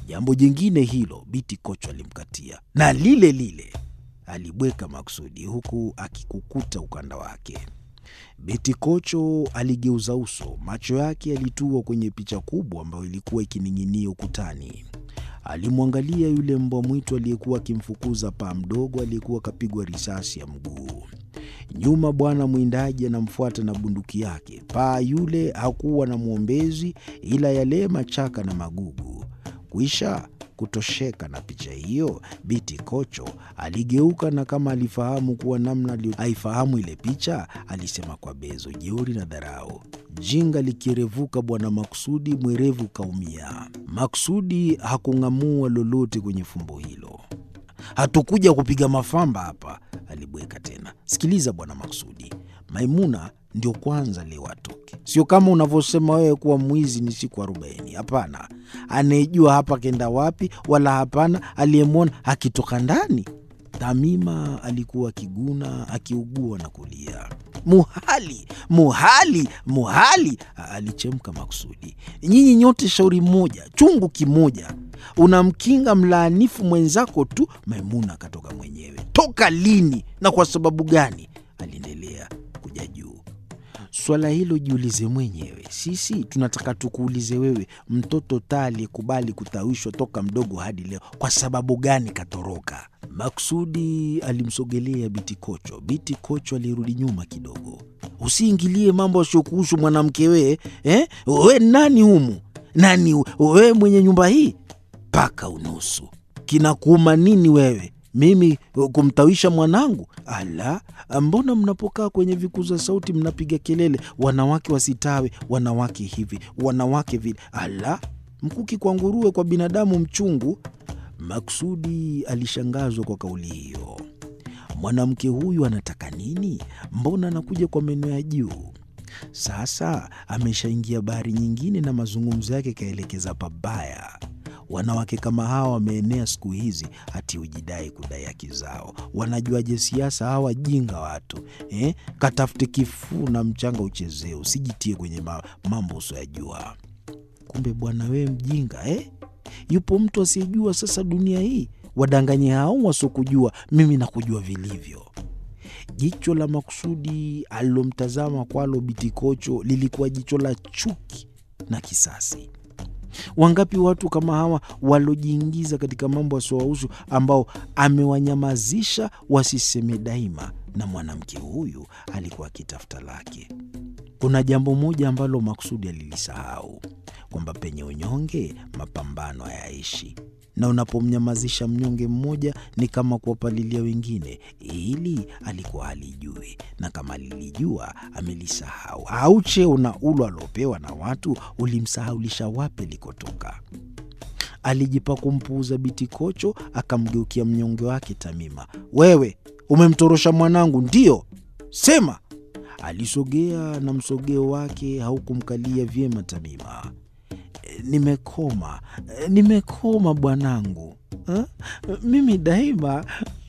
Jambo jingine hilo Biti Kocho alimkatia na lile lile alibweka makusudi, huku akikukuta ukanda wake. Biti Kocho aligeuza uso, macho yake yalitua kwenye picha kubwa ambayo ilikuwa ikining'inia ukutani. Alimwangalia yule mbwa mwitu aliyekuwa akimfukuza paa mdogo aliyekuwa akapigwa risasi ya mguu. Nyuma bwana mwindaji anamfuata na bunduki yake. Paa yule hakuwa na mwombezi ila yale machaka na magugu. Kuisha kutosheka na picha hiyo, Biti Kocho aligeuka na kama alifahamu kuwa namna aifahamu ile picha, alisema kwa bezo, jeuri na dharau. Jinga likirevuka bwana Maksudi, mwerevu kaumia. Maksudi hakung'amua lolote kwenye fumbo hilo. Hatukuja kupiga mafamba hapa, alibweka tena. Sikiliza bwana Maksudi, Maimuna ndio kwanza leo atoke, sio kama unavyosema wewe kuwa mwizi ni siku arobaini. Hapana, anayejua hapa kenda wapi, wala hapana aliyemwona akitoka ndani. Tamima alikuwa akiguna, akiugua na kulia. Muhali, muhali, muhali, alichemka Maksudi. Nyinyi nyote shauri moja, chungu kimoja. Unamkinga mlaanifu mwenzako tu. Maimuna akatoka mwenyewe. Toka lini na kwa sababu gani? Aliendelea kuja juu. Swala hilo jiulize mwenyewe. Sisi tunataka tukuulize wewe, mtoto taa aliyekubali kutawishwa toka mdogo hadi leo, kwa sababu gani katoroka? Maksudi alimsogelea Biti Kocho. Biti Kocho alirudi nyuma kidogo. Usiingilie mambo asiokuhusu mwanamke wee, eh? We nani humu? Nani wewe mwenye nyumba hii? Paka unusu kinakuuma nini wewe mimi kumtawisha mwanangu? Ala, mbona mnapokaa kwenye vikuza sauti mnapiga kelele, wanawake wasitawe, wanawake hivi, wanawake vile? Ala, mkuki kwa nguruwe, kwa binadamu mchungu. Maksudi alishangazwa kwa kauli hiyo. Mwanamke huyu anataka nini? Mbona anakuja kwa meno ya juu? Sasa ameshaingia bahari nyingine na mazungumzo yake kaelekeza pabaya. Wanawake kama hawa wameenea siku hizi, hati hujidai kudai haki zao. Wanajuaje siasa hawa jinga watu eh? Katafute kifuu na mchanga uchezee, usijitie kwenye ma, mambo usioyajua. Kumbe bwana wewe mjinga eh? Yupo mtu asiyejua sasa dunia hii, wadanganye hao wasiokujua. Mimi nakujua vilivyo. Jicho la Maksudi alilomtazama kwalo Biti Kocho lilikuwa jicho la chuki na kisasi. Wangapi watu kama hawa walojiingiza katika mambo yasiowahusu, ambao amewanyamazisha wasiseme daima, na mwanamke huyu alikuwa akitafuta lake. Kuna jambo moja ambalo Maksudi alilisahau, kwamba penye unyonge mapambano hayaishi, na unapomnyamazisha mnyonge mmoja ni kama kuwapalilia wengine. Hili alikuwa halijui, na kama alilijua amelisahau. Au cheo na ulo aliopewa na watu ulimsahaulisha wapi likotoka. Alijipa kumpuuza Biti Kocho, akamgeukia mnyonge wake Tamima. Wewe umemtorosha mwanangu, ndiyo? Sema. Alisogea na msogeo wake haukumkalia vyema Tamima. Nimekoma, nimekoma bwanangu, mimi daima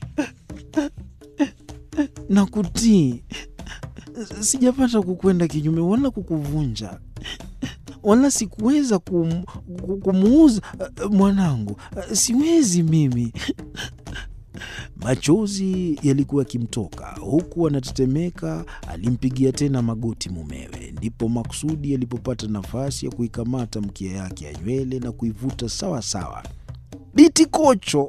na kutii, sijapata kukwenda kinyume wala kukuvunja, wala sikuweza kum, kumuuza mwanangu, siwezi mimi. Machozi yalikuwa yakimtoka huku anatetemeka. Alimpigia tena magoti mumewe, ndipo Maksudi alipopata nafasi ya kuikamata mkia yake ya nywele na kuivuta sawa sawa. Biti Kocho,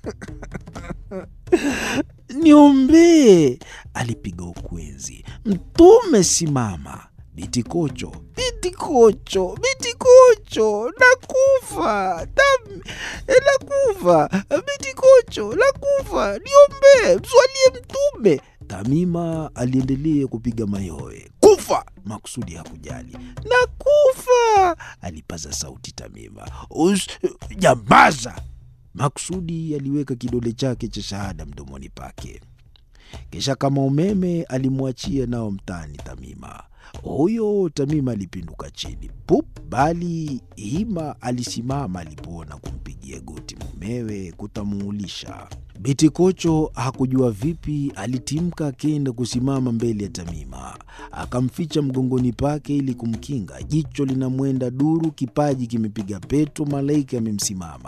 niombee, alipiga ukwenzi. Mtume simama. Biti Kocho, Biti Kocho, Biti Kocho, nakufa Tam, nakufa Biti Kocho, nakufa, niombee, mswalie Mtume. Tamima aliendelea kupiga mayowe. Kufa! Maksudi hakujali. Nakufa! alipaza sauti Tamima. Us, jambaza! Maksudi aliweka kidole chake cha shahada mdomoni pake, kisha kama umeme alimwachia nao mtani Tamima. Huyo Tamima alipinduka chini pup, bali Hima alisimama alipoona kumpigia goti mumewe kutamuulisha. Biti Kocho hakujua vipi, alitimka akenda kusimama mbele ya Tamima, akamficha mgongoni pake ili kumkinga. Jicho linamwenda duru, kipaji kimepiga peto, malaika amemsimama.